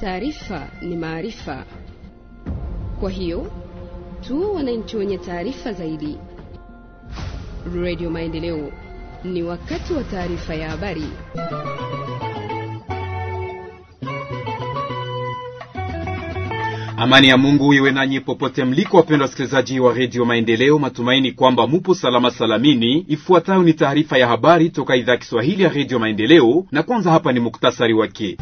taarifa ni maarifa. Kwa hiyo tuwe wananchi wenye taarifa zaidi. Radio Maendeleo, ni wakati wa taarifa ya habari. Amani ya Mungu iwe nanyi popote mliko, wapendwa wasikilizaji wa redio Maendeleo. Matumaini kwamba mupo salama salamini. Ifuatayo ni taarifa ya habari toka idhaa ya Kiswahili ya redio Maendeleo, na kwanza hapa ni muktasari wake.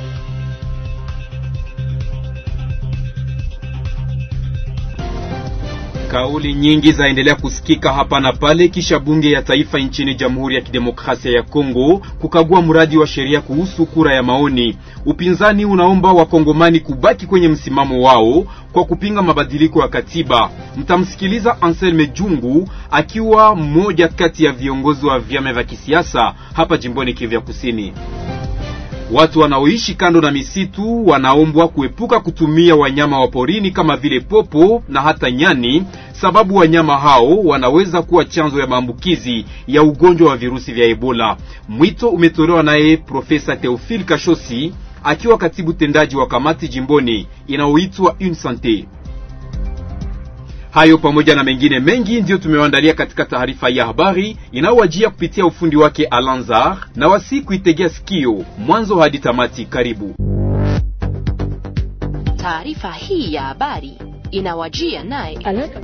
Kauli nyingi zaendelea kusikika hapa na pale kisha bunge ya taifa nchini Jamhuri ya Kidemokrasia ya Kongo kukagua mradi wa sheria kuhusu kura ya maoni. Upinzani unaomba wakongomani kubaki kwenye msimamo wao kwa kupinga mabadiliko ya katiba. Mtamsikiliza Anselme Jungu akiwa mmoja kati ya viongozi wa vyama vya kisiasa hapa jimboni Kivu ya Kusini. Watu wanaoishi kando na misitu wanaombwa kuepuka kutumia wanyama wa porini kama vile popo na hata nyani, sababu wanyama hao wanaweza kuwa chanzo ya maambukizi ya ugonjwa wa virusi vya Ebola. Mwito umetolewa naye Profesa Theophile Kashosi akiwa katibu tendaji wa kamati jimboni inayoitwa Une Sante. Hayo pamoja na mengine mengi ndiyo tumewaandalia katika taarifa ya habari inayowajia kupitia ufundi wake Alanzar, na wasi kuitegea sikio mwanzo hadi tamati. Karibu. Taarifa hii ya habari inawajia naye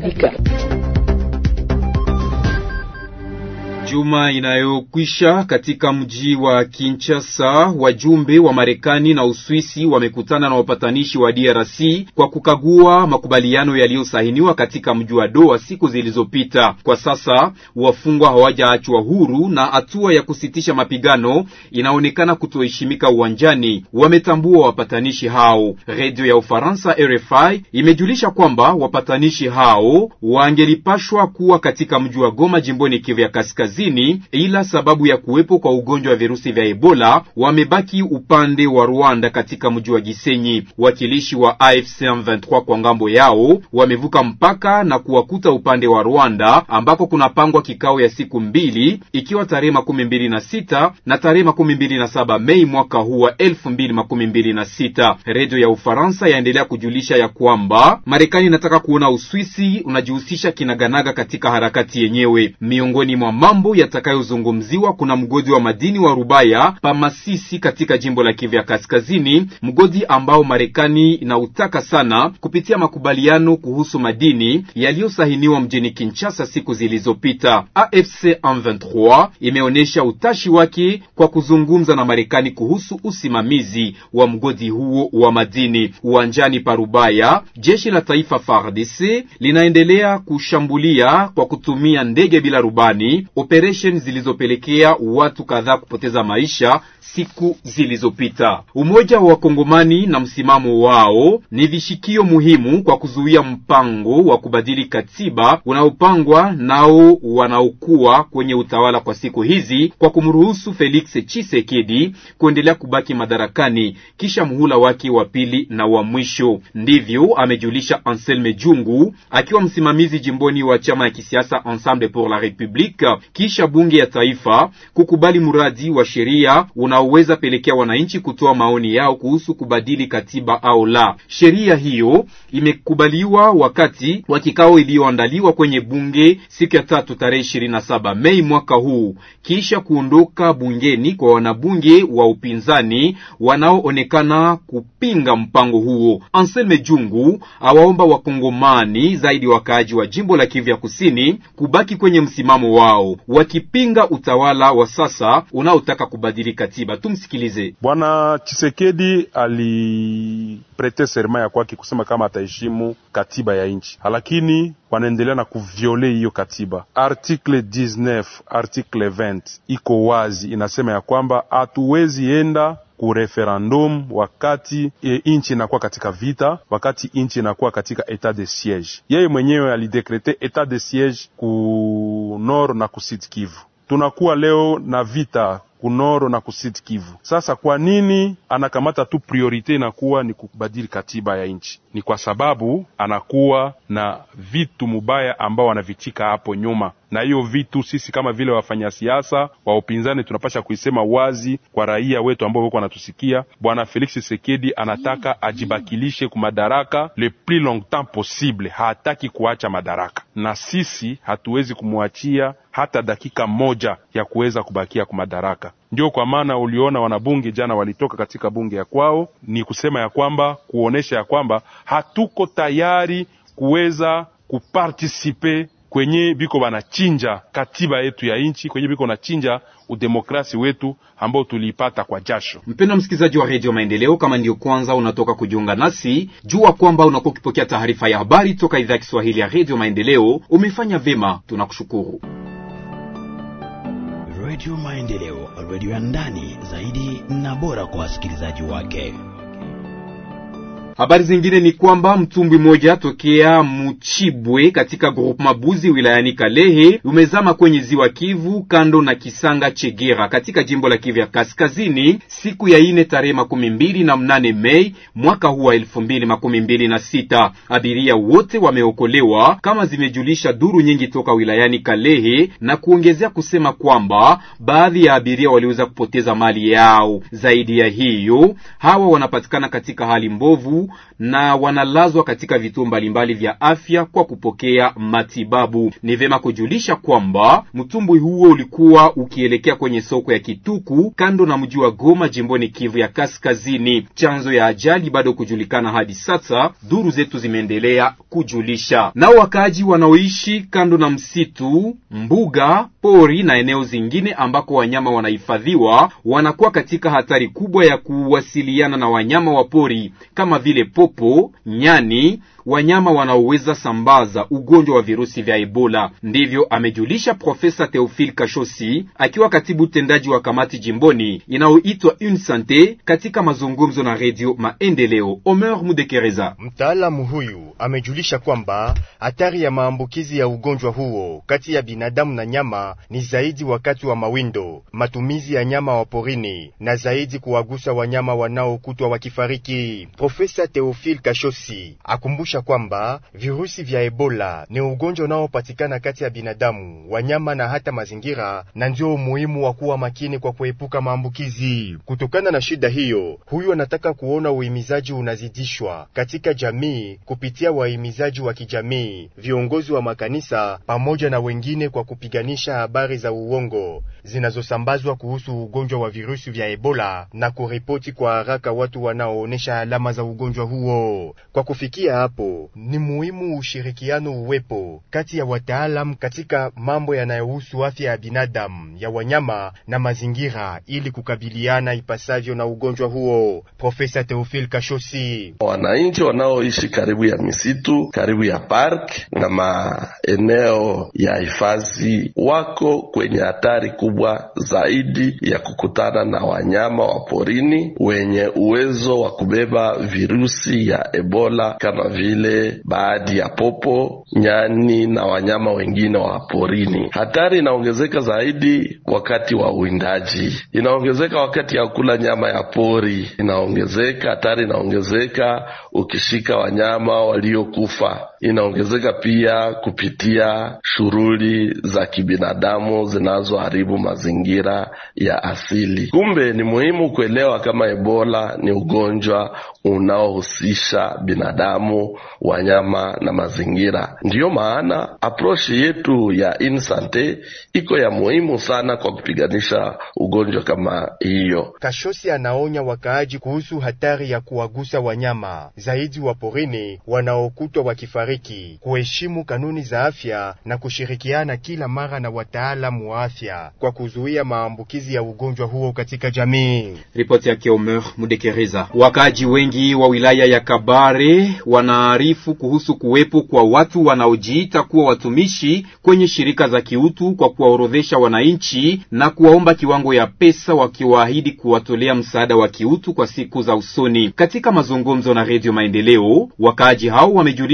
Juma inayokwisha katika mji wa Kinshasa, wajumbe wa Marekani na Uswisi wamekutana na wapatanishi wa DRC kwa kukagua makubaliano yaliyosainiwa katika mji wa Doha siku zilizopita. Kwa sasa wafungwa hawajaachwa huru na hatua ya kusitisha mapigano inaonekana kutoheshimika uwanjani, wametambua wapatanishi hao. Redio ya Ufaransa RFI imejulisha kwamba wapatanishi hao wangelipashwa kuwa katika mji wa Goma jimboni Kivu ya Kaskazini ila sababu ya kuwepo kwa ugonjwa wa virusi vya Ebola wamebaki upande wa Rwanda katika mji wa Gisenyi. Wakilishi wa AFC M23 kwa ngambo yao wamevuka mpaka na kuwakuta upande wa Rwanda ambako kunapangwa kikao ya siku mbili ikiwa tarehe makumi mbili na sita na tarehe makumi mbili na saba Mei mwaka huu wa elfu mbili makumi mbili na sita. Redio ya Ufaransa yaendelea kujulisha ya kwamba Marekani inataka kuona Uswisi unajihusisha kinaganaga katika harakati yenyewe. Miongoni mwa mambo yatakayozungumziwa kuna mgodi wa madini wa Rubaya pa Masisi katika jimbo la Kivu ya Kaskazini, mgodi ambao Marekani inautaka sana kupitia makubaliano kuhusu madini yaliyosahiniwa mjini Kinshasa siku zilizopita. AFC M23 imeonyesha utashi wake kwa kuzungumza na Marekani kuhusu usimamizi wa mgodi huo wa madini. Uwanjani pa Rubaya, jeshi la taifa FARDC linaendelea kushambulia kwa kutumia ndege bila rubani operesheni zilizopelekea watu kadhaa kupoteza maisha siku zilizopita. Umoja wa Wakongomani na msimamo wao ni vishikio muhimu kwa kuzuia mpango wa kubadili katiba unaopangwa nao wanaokuwa kwenye utawala kwa siku hizi kwa kumruhusu Felix Tshisekedi kuendelea kubaki madarakani kisha muhula wake wa pili na wa mwisho. Ndivyo amejulisha Anselme Jungu akiwa msimamizi jimboni wa chama ya kisiasa Ensemble pour la République kisha bunge ya taifa kukubali mradi wa sheria unaoweza pelekea wananchi kutoa maoni yao kuhusu kubadili katiba au la. Sheria hiyo imekubaliwa wakati wa kikao iliyoandaliwa kwenye bunge siku ya tatu tarehe ishirini na saba Mei mwaka huu, kisha kuondoka bungeni kwa wanabunge wa upinzani wanaoonekana kupinga mpango huo. Anselme Jungu awaomba wakongomani zaidi wakaaji wa jimbo la Kivu ya Kusini kubaki kwenye msimamo wao wakipinga utawala wa sasa unaotaka kubadili katiba. Tumsikilize. Bwana Chisekedi aliprete serma ya kwake kusema kama ataheshimu katiba ya nchi, lakini wanaendelea na kuviole hiyo katiba. Article 19 article 20 iko wazi, inasema ya kwamba hatuwezi enda ku referendum wakati e, inchi inakuwa katika vita, wakati inchi inakuwa katika etat de siege. Yeye mwenyewe alidekrete etat de siege ku nord na ku sud Kivu. Tunakuwa leo na vita kunoro na kusit Kivu. Sasa kwa nini anakamata tu priorite inakuwa ni kubadili katiba ya nchi? Ni kwa sababu anakuwa na vitu mubaya ambao anavichika hapo nyuma. na hiyo vitu sisi kama vile wafanya siasa wa upinzani tunapasha kuisema wazi kwa raia wetu ambao wako wanatusikia. Bwana Felix Tshisekedi anataka ajibakilishe ku madaraka le plus longtemps possible, hataki kuacha madaraka, na sisi hatuwezi kumwachia hata dakika moja ya kuweza kubakia kwa madaraka. Ndio kwa maana uliona wanabunge jana walitoka katika bunge ya kwao, ni kusema ya kwamba kuonesha ya kwamba hatuko tayari kuweza kupartisipe kwenye biko banachinja katiba yetu ya nchi, kwenye biko banachinja udemokrasi wetu ambao tuliipata kwa jasho. Mpendwa msikilizaji wa redio Maendeleo, kama ndiyo kwanza unatoka kujiunga nasi, jua kwamba unakuwa ukipokea taarifa ya habari toka idhaa ya Kiswahili ya redio Maendeleo. Umefanya vema, tunakushukuru. Redio Maendeleo, redio ya ndani zaidi na bora kwa wasikilizaji wake. Habari zingine ni kwamba mtumbwi mmoja tokea Muchibwe katika grupu Mabuzi wilayani Kalehe umezama kwenye ziwa Kivu kando na Kisanga Chegera katika jimbo la Kivu ya Kaskazini siku ya ine tarehe makumi mbili na mnane Mei mwaka huu wa elfu mbili makumi mbili na sita. Abiria wote wameokolewa kama zimejulisha duru nyingi toka wilayani Kalehe na kuongezea kusema kwamba baadhi ya abiria waliweza kupoteza mali yao. Zaidi ya hiyo, hawa wanapatikana katika hali mbovu na wanalazwa katika vituo mbalimbali vya afya kwa kupokea matibabu. Ni vyema kujulisha kwamba mtumbwi huo ulikuwa ukielekea kwenye soko ya Kituku kando na mji wa Goma jimboni Kivu ya Kaskazini. Chanzo ya ajali bado kujulikana hadi sasa, duru zetu zimeendelea kujulisha. Nao wakaaji wanaoishi kando na msitu, mbuga, pori na eneo zingine ambako wanyama wanahifadhiwa wanakuwa katika hatari kubwa ya kuwasiliana na wanyama wa pori kama vile popo, nyani, wanyama wanaoweza sambaza ugonjwa wa virusi vya Ebola. Ndivyo amejulisha Profesa Theophile Kashosi akiwa katibu utendaji wa kamati jimboni inayoitwa Une Sante katika mazungumzo na redio Maendeleo. Omer Mudekereza, mtaalamu huyu amejulisha kwamba hatari ya maambukizi ya ugonjwa huo kati ya binadamu na nyama ni zaidi wakati wa mawindo, matumizi ya nyama wa porini na zaidi kuwagusa wanyama wanaokutwa wakifariki. Profesa Theophile Kashosi akumbusha kwamba virusi vya Ebola ni ugonjwa unaopatikana kati ya binadamu, wanyama na hata mazingira, na ndio umuhimu wa kuwa makini kwa kuepuka maambukizi. Kutokana na shida hiyo, huyu anataka kuona uhimizaji unazidishwa katika jamii kupitia wahimizaji wa kijamii, viongozi wa makanisa pamoja na wengine, kwa kupiganisha habari za uongo zinazosambazwa kuhusu ugonjwa wa virusi vya Ebola na kuripoti kwa haraka watu wanaoonesha alama za ugonjwa huo. Kwa kufikia hapo, ni muhimu ushirikiano uwepo kati ya wataalamu katika mambo yanayohusu afya ya binadamu, ya wanyama na mazingira, ili kukabiliana ipasavyo na ugonjwa huo. Profesa Theophile Kashosi: wananchi wanaoishi karibu ya misitu, karibu ya park na maeneo ya hifadhi wako kwenye hatari kubwa zaidi ya kukutana na wanyama wa porini wenye uwezo wa kubeba virusi ya Ebola kama vile baadhi ya popo, nyani na wanyama wengine wa porini. Hatari inaongezeka zaidi wakati wa uwindaji, inaongezeka wakati ya kula nyama ya pori, inaongezeka hatari, inaongezeka ukishika wanyama waliokufa, inaongezeka pia kupitia shughuli za kibinadamu zinazoharibu mazingira ya asili. Kumbe ni muhimu kuelewa kama Ebola ni ugonjwa unaohusisha binadamu, wanyama na mazingira. Ndiyo maana aprochi yetu ya Insante iko ya muhimu sana kwa kupiganisha ugonjwa kama hiyo. Kashosi anaonya wakaaji kuhusu hatari ya kuwagusa wanyama zaidi wa porini wanaokutwa wakifariki, kuheshimu kanuni za afya na kushirikiana kila mara na wataalamu wa afya kwa kuzuia maambukizi ya ugonjwa huo katika jamii. Ripoti yake Omer Mudekereza. Wakaaji wengi wa wilaya ya Kabare wanaarifu kuhusu kuwepo kwa watu wanaojiita kuwa watumishi kwenye shirika za kiutu kwa kuwaorodhesha wananchi na kuwaomba kiwango ya pesa wakiwaahidi kuwatolea msaada wa kiutu kwa siku za usoni. Katika mazungumzo na Redio Maendeleo, wakaaji hao wamejulisha kwamba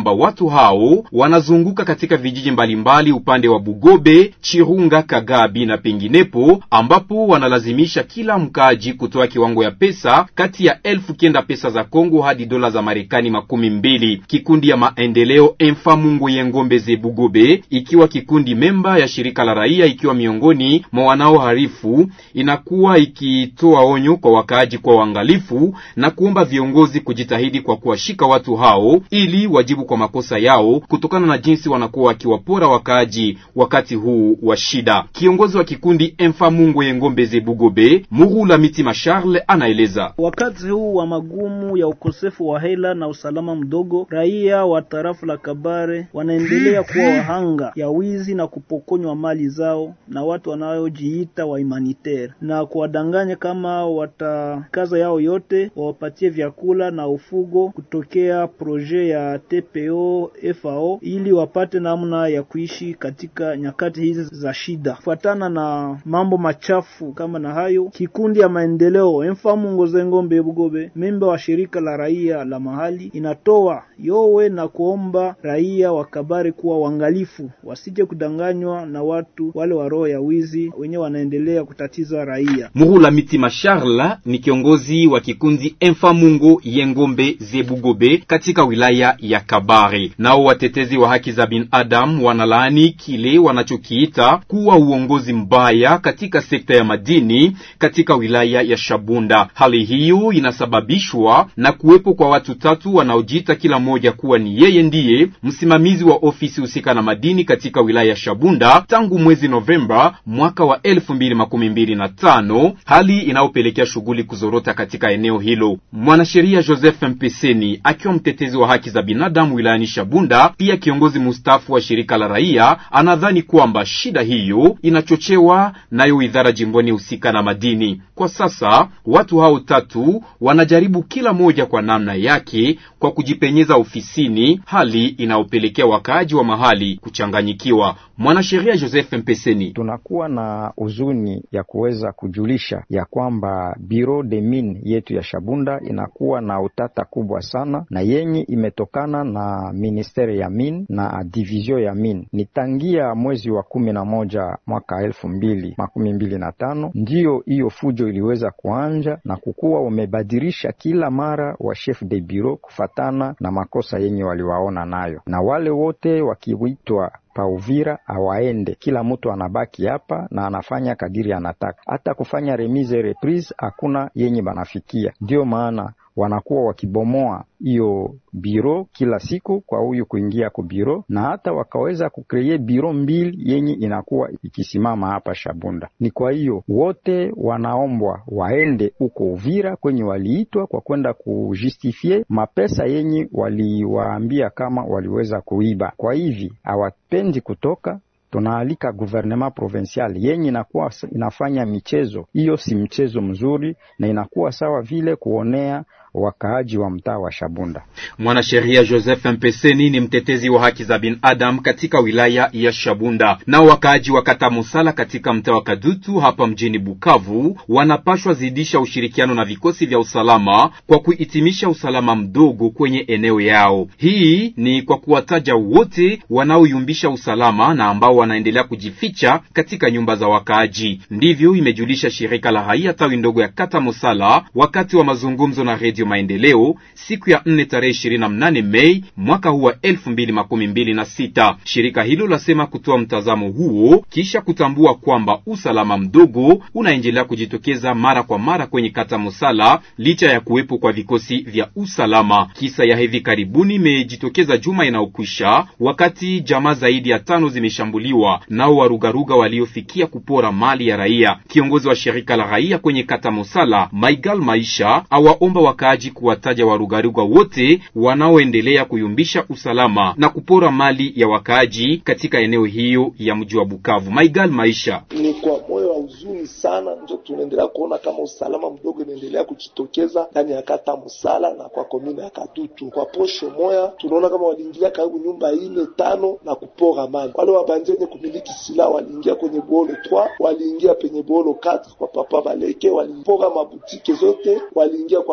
kwamba watu hao wanazunguka katika vijiji mbalimbali upande wa Bugobe, Chirunga, Kagabi na penginepo, ambapo wanalazimisha kila mkaaji kutoa kiwango ya pesa kati ya elfu kenda pesa za Kongo hadi dola za Marekani makumi mbili. Kikundi ya maendeleo Emfa Mungu Yengombe ze Bugobe, ikiwa kikundi memba ya shirika la raia, ikiwa miongoni mwa wanaoharifu, inakuwa ikitoa onyo kwa wakaaji kwa uangalifu na kuomba viongozi kujitahidi kwa kuwashika watu hao ili wajibu kwa makosa yao kutokana na jinsi wanakuwa wakiwapora wakaaji wakati huu wa shida. Kiongozi wa kikundi Emfa Mungu Yengombe ze Bugobe, Murula Mitima Charles, anaeleza wakati huu wa magumu ya ukosefu wa hela na usalama mdogo, raia wa tarafu la Kabare wanaendelea kuwa wahanga ya wizi na kupokonywa mali zao na watu wanaojiita wa humanitaire na kuwadanganya kama watakaza yao yote wawapatie vyakula na ufugo kutokea proje ya TPO FAO ili wapate namna ya kuishi katika nyakati hizi za shida. Kufuatana na mambo machafu kama na hayo, kikundi ya maendeleo Emfamu Ngoze Ngombe Bugobe, memba wa shirika la raia la mahali, inatoa yowe na kuomba raia wa Kabare kuwa waangalifu, wasije kudanganywa na watu wale wa roho ya wizi wenyewe wanaendelea kutatiza raia. Muhula Mitima Charles ni kiongozi wa kikundi Emfamungo Yengombe Zebugobe katika wilaya ya Kabare. Nao watetezi wa haki za binadamu wanalaani kile wanachokiita kuwa uongozi mbaya katika sekta ya madini katika wilaya ya Shabunda. Hali hiyo inasababishwa na kuwepo kwa watu tatu wanaojiita kila mmoja kuwa ni yeye ndiye msimamizi wa ofisi husika na madini katika wilaya ya Shabunda tangu mwezi Novemba mwaka wa elfu mbili makumi mbili na tano, hali inayopelekea shughuli kuzorota katika eneo hilo. Mwanasheria Joseph Mpeseni akiwa mtetezi wa haki za binadamu wilayani Shabunda, pia kiongozi mustafu wa shirika la raia, anadhani kwamba shida hiyo inachochewa nayo idara jimboni husika na madini. Kwa sasa watu hao tatu wanajaribu kila moja kwa namna yake kwa kujipenyeza ofisini, hali inayopelekea wakaaji wa mahali kuchanganyikiwa. Mwanasheria Joseph Mpeseni: tunakuwa na huzuni ya kuweza kujulisha ya kwamba Bureau de Mine yetu ya Shabunda inakuwa na utata kubwa sana na yenye imetokana na ministeri ya mine na division ya mine. Ni tangia mwezi wa kumi na moja mwaka elfu mbili makumi mbili na tano ndiyo hiyo fujo iliweza kuanja na kukuwa wamebadilisha kila mara wa chef de bureau kufatana na makosa yenye waliwaona nayo, na wale wote wakiwitwa pa Uvira awaende, kila mtu anabaki hapa na anafanya kadiri anataka, hata kufanya remise reprise hakuna yenye banafikia. Ndiyo maana wanakuwa wakibomoa hiyo biro kila siku kwa huyu kuingia ku biro, na hata wakaweza kukreye biro mbili yenye inakuwa ikisimama hapa Shabunda. Ni kwa hiyo wote wanaombwa waende huko Uvira kwenye waliitwa kwa kwenda kujustifie mapesa yenye waliwaambia kama waliweza kuiba. Kwa hivi hawapendi kutoka tunaalika gouvernement provincial yenye inakuwa inafanya michezo hiyo, si mchezo mzuri, na inakuwa sawa vile kuonea wakaaji wa mtaa wa Shabunda. Mwanasheria Joseph Mpeseni ni mtetezi wa haki za binadamu katika wilaya ya Shabunda. Nao wakaaji wa kata Musala katika mtaa wa Kadutu hapa mjini Bukavu wanapashwa zidisha ushirikiano na vikosi vya usalama kwa kuhitimisha usalama mdogo kwenye eneo yao. Hii ni kwa kuwataja wote wanaoyumbisha usalama na ambao wanaendelea kujificha katika nyumba za wakaaji. Ndivyo imejulisha shirika la raia tawi ndogo ya kata Musala wakati wa mazungumzo na redio Maendeleo siku ya nne tarehe ishirini na mnane Mei mwaka huu wa elfu mbili makumi mbili na sita. Shirika hilo lasema kutoa mtazamo huo kisha kutambua kwamba usalama mdogo unaendelea kujitokeza mara kwa mara kwenye kata Musala licha ya kuwepo kwa vikosi vya usalama. Kisa ya hivi karibuni imejitokeza juma inayokwisha wakati jamaa zaidi ya tano zimeshambuliwa nao warugaruga waliofikia kupora mali ya raia. Kiongozi wa shirika la raia kwenye kata Musala Maigal Maisha awaomba wakaaji kuwataja warugaruga wote wanaoendelea kuyumbisha usalama na kupora mali ya wakaaji katika eneo hiyo ya mji wa Bukavu. Maigal Maisha: ni kwa moyo wa huzuni sana ndio tunaendelea kuona kama usalama mdogo inaendelea kujitokeza ndani ya kata Musala na kwa komini ya Kadutu. Kwa posho moya tunaona kama waliingia karibu nyumba ine tano na kupora mali. Wale wabanzi wenye kumiliki silaha waliingia kwenye bolo 3 waliingia penye bolo 4 kwa papa Baleke, walipora mabutike zote, waliingia kwa notable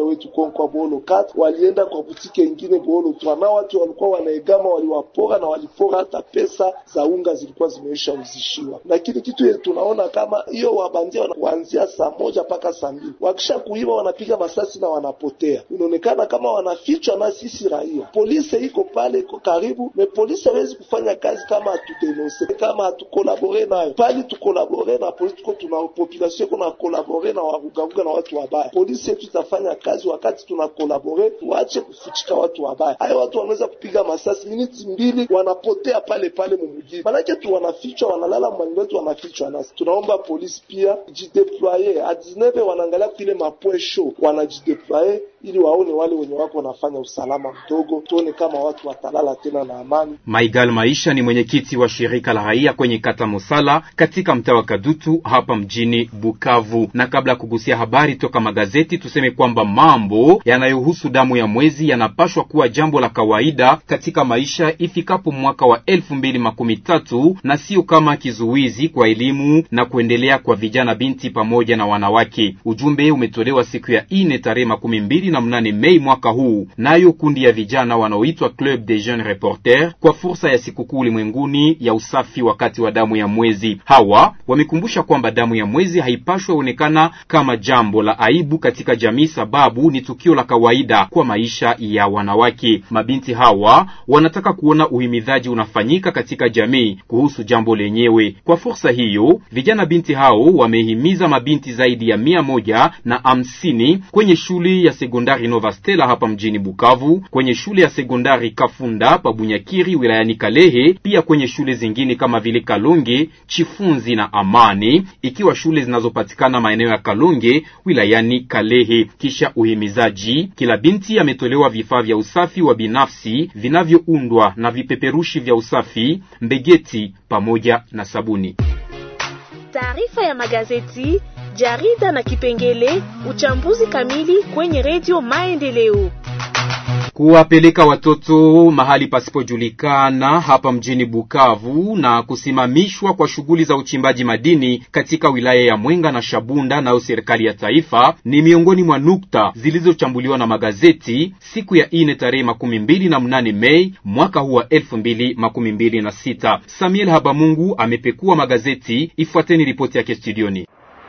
wale wetu konkwa Boholo 4 walienda kwa butike ingine Boholo 3 na watu walikuwa wanaegama, waliwapora na walipora hata pesa za unga zilikuwa zimeisha uzishiwa. Lakini kitu yetu tunaona kama hiyo wabandia kuanzia saa moja mpaka saa mbili wakisha kuiba wanapiga masasi na wanapotea, inaonekana kama wanafichwa na sisi raia. Polisi iko pale, iko karibu, me polisi hawezi kufanya kazi kama hatudenonse, kama hatukolabore nayo pali tukolabore na polisi, tuko tuna population iko na kolabore na warugaruga na watu wabaya. Polisi yetu itafanya kazi wakati tuna kolabore, waache kufichika watu wabaya. Hayo watu wanaweza kupiga masasi miniti mbili, wanapotea pale pale mumujini, manake tu wanafichwa, wanalala mwani wetu, wanafichwa nasi. Tunaomba polisi pia jideploye a 19 wanaangalia kile mapoint show, wanajideploye ili waone wale wenye wako wanafanya usalama mdogo, tuone kama watu watalala tena na amani. Maigal Maisha ni mwenyekiti wa shirika la raia kwenye kata Mosala katika mtaa wa Kadutu hapa mjini Bukavu. Na kabla ya kugusia habari toka magazeti, tuseme kwamba mambo yanayohusu damu ya mwezi yanapashwa kuwa jambo la kawaida katika maisha ifikapo mwaka wa elfu mbili makumi tatu na sio kama kizuizi kwa elimu na kuendelea kwa vijana, binti pamoja na wanawake. Ujumbe umetolewa siku ya ine tarehe makumi mbili na mnane Mei mwaka huu, nayo kundi ya vijana wanaoitwa Club des Jeunes Reporters kwa fursa ya sikukuu ulimwenguni ya usafi wakati wa damu ya mwezi. Hawa wamekumbusha kwamba damu ya mwezi haipashwi onekana kama jambo la aibu katika jamii, sababu ni tukio la kawaida kwa maisha ya wanawake. Mabinti hawa wanataka kuona uhimidhaji unafanyika katika jamii kuhusu jambo lenyewe. Kwa fursa hiyo, vijana binti hao wamehimiza mabinti zaidi ya mia moja na hamsini kwenye shule ya sekondari Nova Stella hapa mjini Bukavu, kwenye shule ya sekondari Kafunda pa Bunyakiri wilayani Kalehe, pia kwenye shule zingine kama vile Kalonge, Chifunzi na Amani, ikiwa shule zinazopatikana maeneo ya Kalonge wilayani Kalehe. Kisha uhimizaji, kila binti ametolewa vifaa vya usafi wa binafsi vinavyoundwa na vipeperushi vya usafi, mbegeti pamoja na sabuni. Taarifa ya magazeti, jarida na kipengele uchambuzi kamili kwenye redio Maendeleo. Kuwapeleka watoto mahali pasipojulikana hapa mjini Bukavu na kusimamishwa kwa shughuli za uchimbaji madini katika wilaya ya Mwenga na Shabunda nayo serikali ya taifa ni miongoni mwa nukta zilizochambuliwa na magazeti siku ya ine tarehe makumi mbili na mnane Mei mwaka huu wa elfu mbili makumi mbili na sita. Samuel Habamungu amepekua magazeti, ifuateni ripoti yake studioni.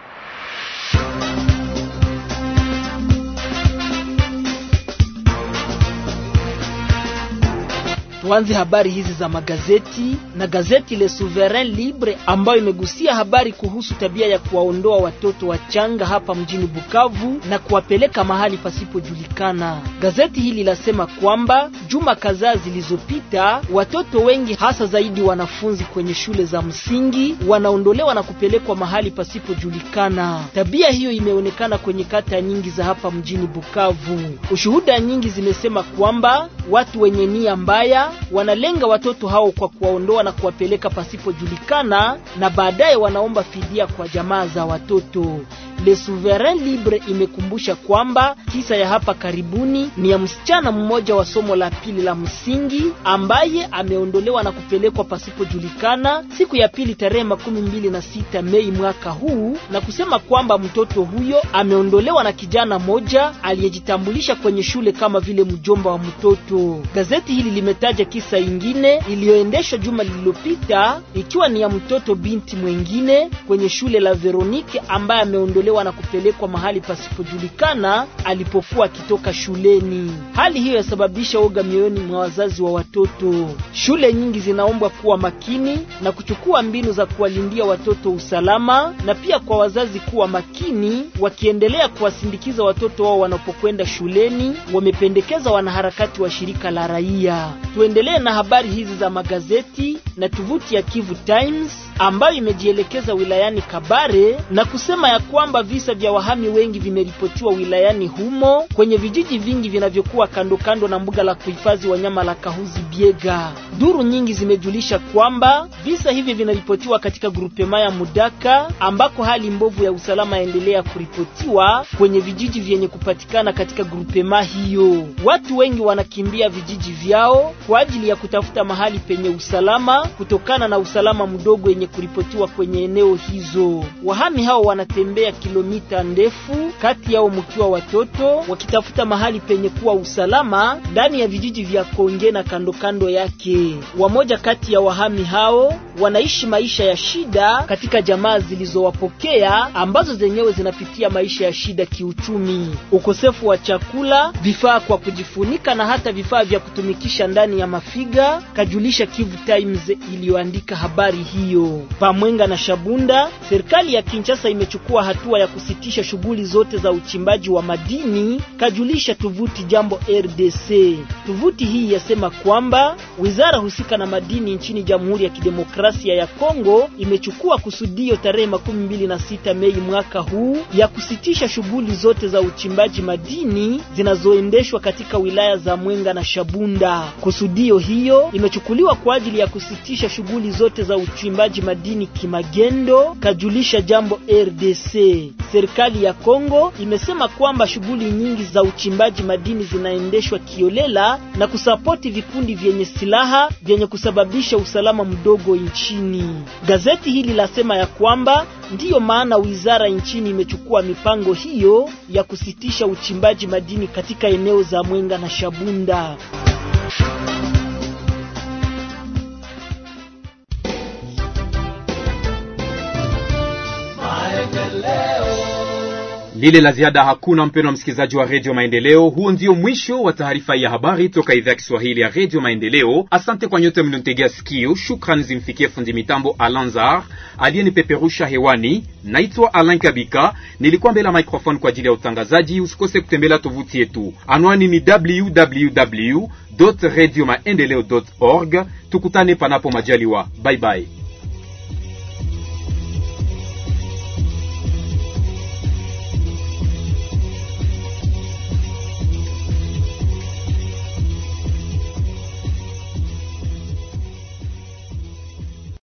Tuanze habari hizi za magazeti na gazeti Le Souverain Libre ambayo imegusia habari kuhusu tabia ya kuwaondoa watoto wachanga hapa mjini Bukavu na kuwapeleka mahali pasipojulikana. Gazeti hili lasema kwamba juma kadhaa zilizopita, watoto wengi hasa zaidi wanafunzi kwenye shule za msingi wanaondolewa na kupelekwa mahali pasipojulikana. Tabia hiyo imeonekana kwenye kata nyingi za hapa mjini Bukavu. Ushuhuda nyingi zimesema kwamba watu wenye nia mbaya wanalenga watoto hao kwa kuwaondoa na kuwapeleka pasipojulikana na baadaye wanaomba fidia kwa jamaa za watoto. Le Souverain Libre imekumbusha kwamba kisa ya hapa karibuni ni ya msichana mmoja wa somo la pili la msingi ambaye ameondolewa na kupelekwa pasipojulikana siku ya pili tarehe makumi mbili na sita Mei mwaka huu, na kusema kwamba mtoto huyo ameondolewa na kijana moja aliyejitambulisha kwenye shule kama vile mjomba wa mtoto. Gazeti hili limetaja kisa ingine iliyoendeshwa juma lililopita ikiwa ni ya mtoto binti mwengine kwenye shule la Veronique ambaye ameondolewa na kupelekwa mahali pasipojulikana alipokuwa akitoka shuleni. Hali hiyo yasababisha woga mioyoni mwa wazazi wa watoto. Shule nyingi zinaombwa kuwa makini na kuchukua mbinu za kuwalindia watoto usalama, na pia kwa wazazi kuwa makini wakiendelea kuwasindikiza watoto wao wanapokwenda shuleni, wamependekeza wanaharakati wa shirika la raia. Tuendelee na habari hizi za magazeti na tovuti ya Kivu Times ambayo imejielekeza wilayani Kabare na kusema ya kwamba visa vya wahami wengi vimeripotiwa wilayani humo kwenye vijiji vingi vinavyokuwa kando kando na mbuga la kuhifadhi wanyama la Kahuzi Biega. Duru nyingi zimejulisha kwamba visa hivi vinaripotiwa katika grupema ya Mudaka ambako hali mbovu ya usalama yaendelea kuripotiwa kwenye vijiji vyenye kupatikana katika grupema hiyo. Watu wengi wanakimbia vijiji vyao kwa ajili ya kutafuta mahali penye usalama kutokana na usalama mdogo yenye kuripotiwa kwenye eneo hizo. Wahami hao wanatembea kilomita ndefu, kati yao mkiwa watoto, wakitafuta mahali penye kuwa usalama ndani ya vijiji vya Konge na kando kando yake. Wamoja kati ya wahami hao wanaishi maisha ya shida katika jamaa zilizowapokea ambazo zenyewe zinapitia maisha ya shida kiuchumi, ukosefu wa chakula, vifaa kwa kujifunika na hata vifaa vya kutumikisha ndani ya mafiga, kajulisha Kivu Times iliyoandika habari hiyo. Pamwenga na Shabunda, serikali ya Kinshasa imechukua hatua ya kusitisha shughuli zote za uchimbaji wa madini, kajulisha tovuti Jambo RDC. Tovuti hii yasema kwamba wizara husika na madini nchini Jamhuri ya Kidemokrasia ya Kongo imechukua kusudio tarehe makumi mbili na sita Mei mwaka huu ya kusitisha shughuli zote za uchimbaji madini zinazoendeshwa katika wilaya za Mwenga na Shabunda. Kusudio hiyo imechukuliwa kwa ajili ya kusitisha shughuli zote za uchimbaji madini kimagendo, kajulisha Jambo RDC. Serikali ya Kongo imesema kwamba shughuli nyingi za uchimbaji madini zinaendeshwa kiolela na kusapoti vikundi vyenye silaha vyenye kusababisha usalama mdogo nchini. Gazeti hili lasema ya kwamba ndiyo maana wizara nchini imechukua mipango hiyo ya kusitisha uchimbaji madini katika eneo za Mwenga na Shabunda. lile la ziada hakuna, mpendo wa msikilizaji wa redio Maendeleo. Huo ndio mwisho wa taarifa ya habari toka idhaa ya Kiswahili ya redio Maendeleo. Asante kwa nyote mlionitegea sikio. Shukrani zimfikie fundi mitambo Alanzar aliyenipeperusha hewani. Naitwa Alain Kabika, nilikuwa mbele ya microphone kwa ajili ya utangazaji. Usikose kutembelea tovuti yetu, anwani ni www radio maendeleo org. Tukutane panapo majaliwa, bye bye.